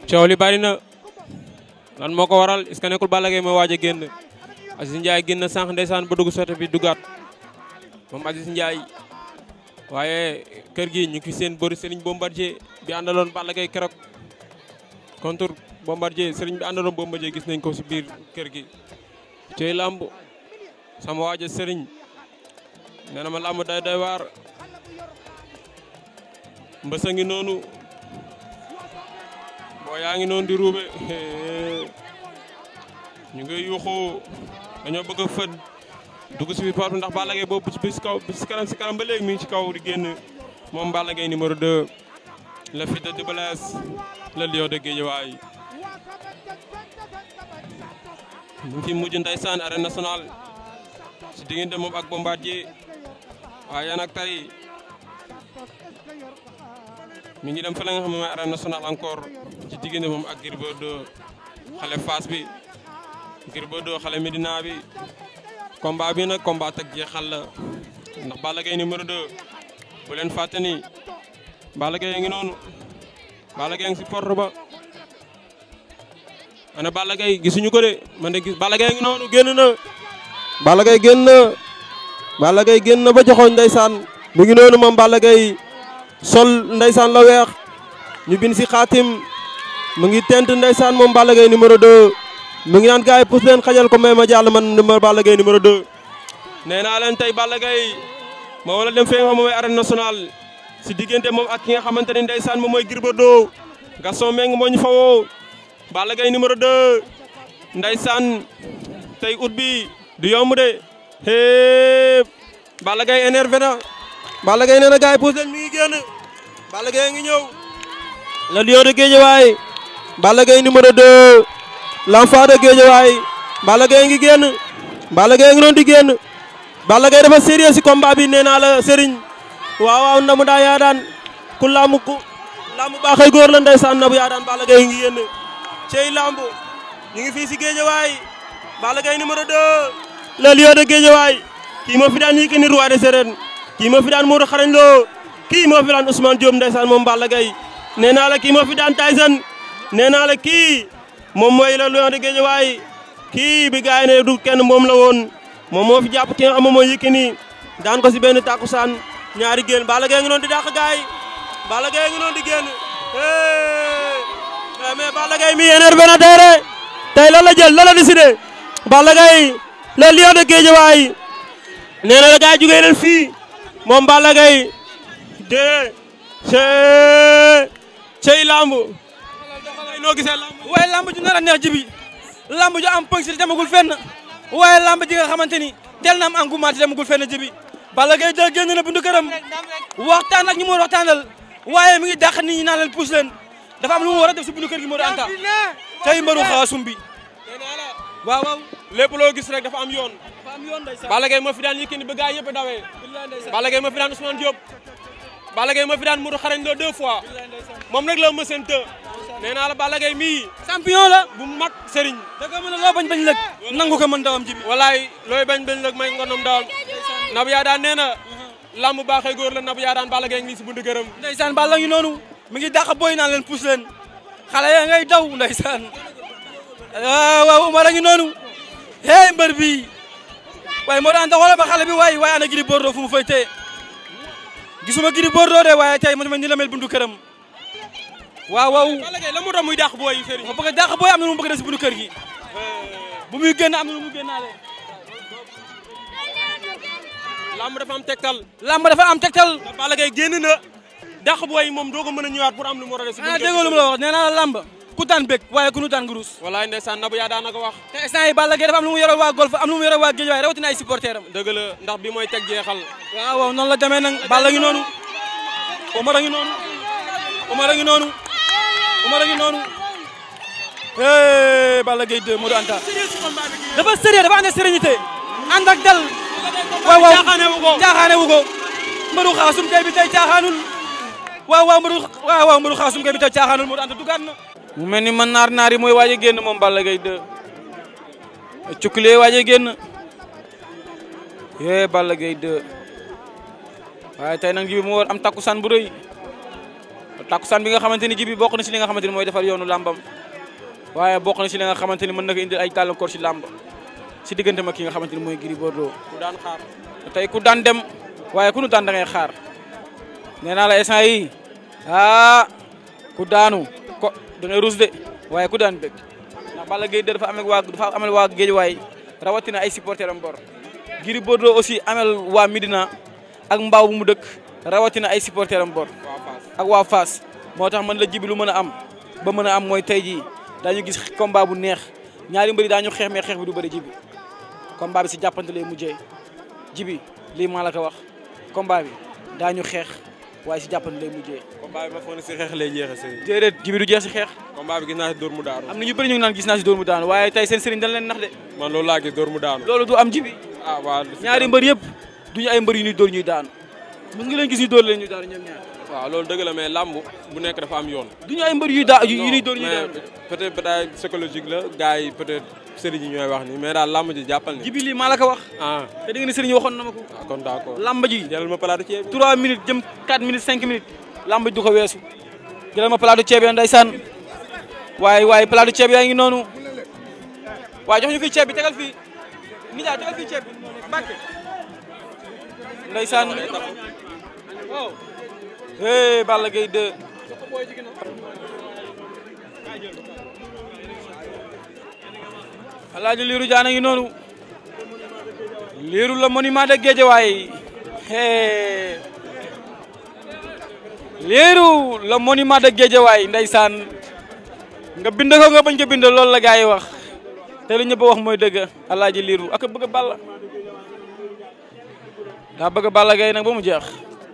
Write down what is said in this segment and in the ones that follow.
coow li bari na lan moo ko waral est-ce que nekkul Balla Gaye moo waaj a génn Aziz Ndiaye génn sànq ndeysaan ba dugg sote bi dugaat moom Aziz Ndiaye waaye kër gi ñu ngi fi seen bëri Serigne Bombardier bi àndaloon Balla Gaye keroog contre Bombardier Serigne bi àndaloon Bombardier gis nañ ko si biir kër gi tey lamb sama waaja Serigne nee na ma lamb day day waar mbësa ngi noonu boo yaa ngi noonu di ruube ñu ngi yuuxu dañoo bëgg a fët dugg si biir porte ndax Balla Gaye boobu bi si kaw bi si kanam si kanam ba léegi mi ngi ci kaw di génn moom Balla Gaye numéro 2 le fils de Double Less le lion de Guédiawaye mu ngi fi mujj ndeysaan arène nationale si diggante moom ak Bombardier waaye nag tey mi ngi dem fa la nga xam ne mooy arène nationale encore ci diggante moom ak Gris Bordeaux xale Fass bi Gris Bordeaux xale Medina bi combat bi nag combat ak jeexal la ndax Balla Gaye numéro 2 bu leen fàtte ni Balla Gaye ngi noonu Balla Gaye ngi si porte ba ana Balla Gaye gisuñu ko de man de gis Balla Gaye ngi noonu génn na Balla Gaye génn na Balla Gaye génn na ba joxoon ndeysaan mu ngi noonu moom Balla Gaye sol ndeysaan la weex ñu bind si xaatim mu ngi tent ndeysaan moom Balla Gaye numéro 2 mu ngi naan gars yi pousse leen xajal ko may ma jàll man numéro Balla Gaye numéro 2 nee naa leen tey Balla Gaye moo wala dem fee nga xam mooy arène nationale si diggante moom ak ki nga xamante ne ndeysaan moom mooy Gris Bordeaux Gaston Mbengue moo ñu fawoo Balla Gaye numéro 2 ndeysaan tey ut bi du yomb de hee Balla Gaye énervé na Balla Gaye nee na gars yi pousse leen mi ngi génn Balla Gaye ngi ñëw le lion de Guédiawaye Balla Gaye numéro 2 l'enfant de Guédiawaye Balla Gaye ngi génn Balla Gaye ngi doon di génn Balla Gaye dafa sérieux si combat bi nee naa la Serigne waaw waaw ndamu daa yaa daan ku laamu ku laamu baaxay góor la ndeysaan ndamu yaa daan Balla Gaye ngi génn cey lambu ñu ngi fii si Guédiawaye Balla Gaye numéro 2 le lion de Guédiawaye kii moo fi daan Yékini roi des arènes kii moo fi daan Modou Xarañ Lo kii moo fi daan Ousmane Diop ndeysaan moom Balla Gaye nee naa la kii moo fi daan Tyson nee naa la kii moom mooy le lion de Guédiawaye kii bi gars yi ne du kenn moom la woon moom moo fi jàpp ki nga xam moom mooy Yékini daan ko si benn takkusaan ñaari génn Balla Gaye ngi noonu di dàq gars yi Balla Gaye ngi noonu di génn mais Balla Gaye mi énervé na tey de tey lan la jël lan la décidé Balla Gaye le lion de Guédiawaye nee na la gars yi jugee leen fii moom Balla Gaye de cey cey lamb noo gisee lamb waaye lamb ju nar a neex jibi lamb ju am pëng si demagul fenn waaye lamb ji nga xamante ni tel na am engouement te demagul fenn jibi Balla Gaye de génn na bundu këram waxtaan ak ñu mu war waxtaanal waaye mi ngi dàq nit ñi naan leen pousse leen dafa am lu mu war a def si bundu kër gi moo di anta tey mbaru xaasum bi waaw waaw lépp loo gis rek dafa am yoon dafa am yoon ndeysaan Balla Gaye moo fi daan Yékini ba gars yëpp dawee Balla Gaye moo fi daan Ousmane Diop Balla Gaye moo fi daan Modou Xarañ Lo deux fois moom rek la mëseen të nee naa la Balla Gaye mii champion la bu mag sëriñ da nga mën a loo bañ bañ lëg nangu ko mën dawam jibi walaay looy bañ bañ lëg may ngonom dawam nabu yaa daan nee na lamb baaxee góor la nabu yaa daan Balla Gaye ngi si bundu gërëm ndeysaan Balla ngi noonu mi ngi dàq boy naan leen pousse leen xale ya ngay daw ndeysaan waaw waaw Umar a ngi noonu hey mbër bi waaye moo daan xoolal ba xale bi waaye waaye ana Gris Bordeaux fu mu fay tee gisuma Gris Bordeaux de waaye tey man ni la mel bundu këram waaw waaw Balla Gaye la mu doon muy dàq booy yi sëriñ dafa bëgg a dàq booy am na lu mu bëgg a def si bundu kër gi bu muy génn am na lu mu génnaale lamb dafa am tegtal lamb dafa am tegtal te Balla Gaye génn na dàq booy yi moom doo ko mën a ñëwaat pour am lu mu war a def si ah déggoo lu mu la wax nee naa la lamb ku daan bég waaye ku nu daan gurus walaay ndeysaan nabu yaa daan na ko wax te instant yi Balla Gaye dafa am lu mu yoral waa golf am lu mu yoral waa géej waaye rawatina ay supporter am dëgg la ndax bi mooy teg jeexal waaw waaw noonu la demee nag Balla ngi noonu Omar a ngi noonu Omar a ngi noonu Omar a ngi noonu hey Balla Gaye 2 Modou Anta dafa sérieux dafa ànd ak sérénité ànd ak dal waaw waaw caaxaane wu ko caaxaane wu ko mbaru xaasum kay bi tey caaxaanul waaw waaw mbaru waaw waaw mbaru xaasum kay bi tey caaxaanul Modou Anta dugaat na mu mel ni man naar naar yi mooy waaj a génn moom Balla Gaye 2 cukkulee waaj a génn yee Balla Gaye 2 waaye tey nag ji bi mu war am takkusaan bu rëy takkusaan bi nga xamante ni jibi bokk na si li nga xamante ni mooy defar yoonu làmbam waaye bokk na si li nga xamante ni mën na ko indil ay gàllankoor si làmb si diggante ma ki nga xamante ni mooy Gris Bordeaux ku daan xaar tey ku daan dem waaye ku nu daan da ngay xaar nee naa la instant yi ah ku daanu ko da ngay rus de waaye ku daan bëgg ndax Balla Gaye dafa amel waa dafa amel waa Géejawaay rawatina ay supporter am bor Gris Bordeaux aussi amel waa Midina ak mbaaw bu mu dëkk rawatina ay supporter am bor waa Fass ak waa Fass moo tax man la jibi lu mën a am ba mën a am mooy tey jii daañu gis combat bu neex ñaari mbëri daañu xeex mais xeex bi du bëri jibi combat bi si jàppante lay mujjee jibi lii maa la ko wax combat bi daañu xeex waaye si jàppante lay mujjee combat bi ma foog ne si xeex lay jeexee sëriñ déedéet jibi du jeex si xeex combat bi gis naa si dóor mu daanu am na ñu bëri ñu ngi naan gis naa si dóor mu daanu waaye tey seen sëriñ dañ leen nax de man loolu laa gis dóor mu daanu loolu du am jibi ah waaw ñaari mbër yëpp duñu ay mbër yu ñuy dóor ñuy daanu mës nga leen gis ñu dóor leen ñuy daanu ñoom ñaar waaw loolu dëgg la mais làmb bu nekk dafa am yoon duñu ay mbër yuy daa yu ñuy dóor ñuy mais daanu peut-être peut-être psychologique la gars yi peut-être sëriñ yi ñooy wax ni mais daal làmb ji jàppal ni jibi lii maa la ko wax ah te di nga ne sëriñ waxoon na ma ko ah, kon d'accord lamba ji jëlal ma palaatu ceeb bi 3 minutes jëm 4 minutes 5 minutes lamb ji du ko weesu jëlal ma palaatu ceeb ya ndeysaan waaye waaye palaatu ceeb yaa ngi noonu waaye jox ñu fii ceeb bi tegal fii nijaay tegal fii ceeb bi Mbàkke ndeysaan waaw hey Balla Gaye 2 Alaaji Liiru Jaan a ngi noonu Liiru la monument de Guédiawaye hey Liiru la monument de Guédiawaye ndeysaan nga bind ko nga bañ ko bind loolu la gars yi wax te li ñëpp wax mooy dëgg Alaaji Liiru ak bëgg a Balla daa bëgg a Balla Gaye nag ba mu jeex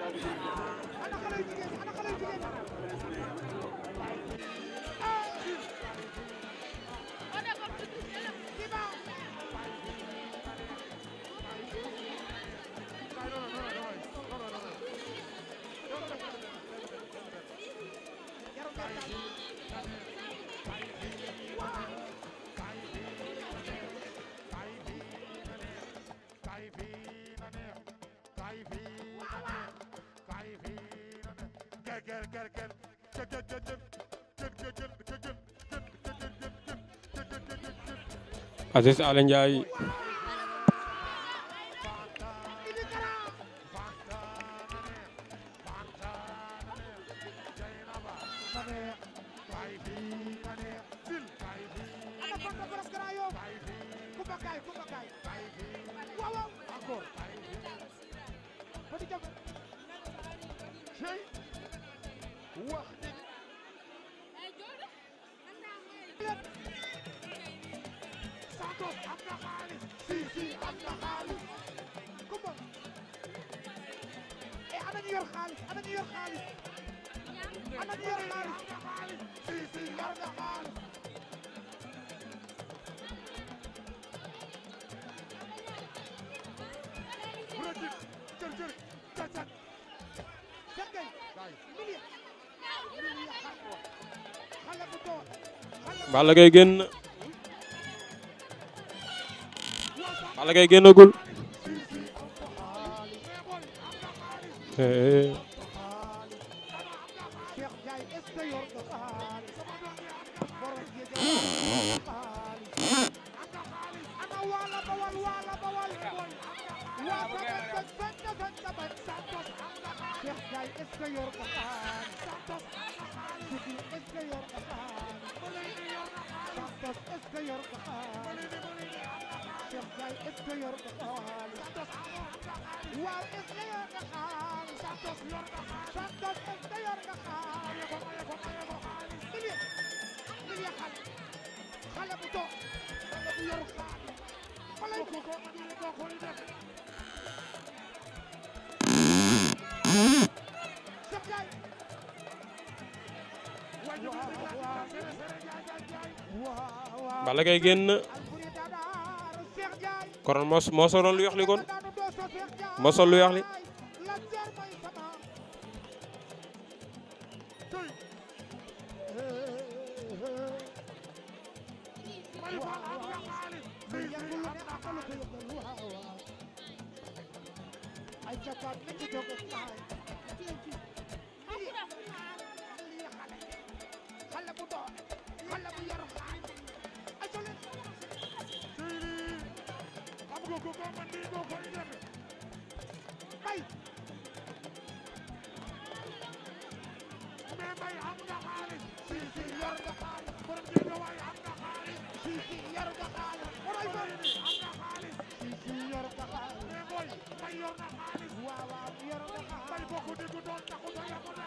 Aziz Ala Ndiaye Balla Gaye génn na Balla Gaye génnagul Eh, Balla Gaye génn na kon moo moo soloon lu yox li kon moo sol lu yox li xale bu yor xaalis ay ca leen Seydi xam nga ko ko man nii moo koy def bay mais may am nga xaalis si si yor nga xaalis borom jéego waay am nga xaalis si si yor nga xaalis waray ba Seydi am nga xaalis si si yor nga xaalis mais boy may yor na xaalis waaw waaw yor nga xaalis may bokk diggu doon taxu sa yàqu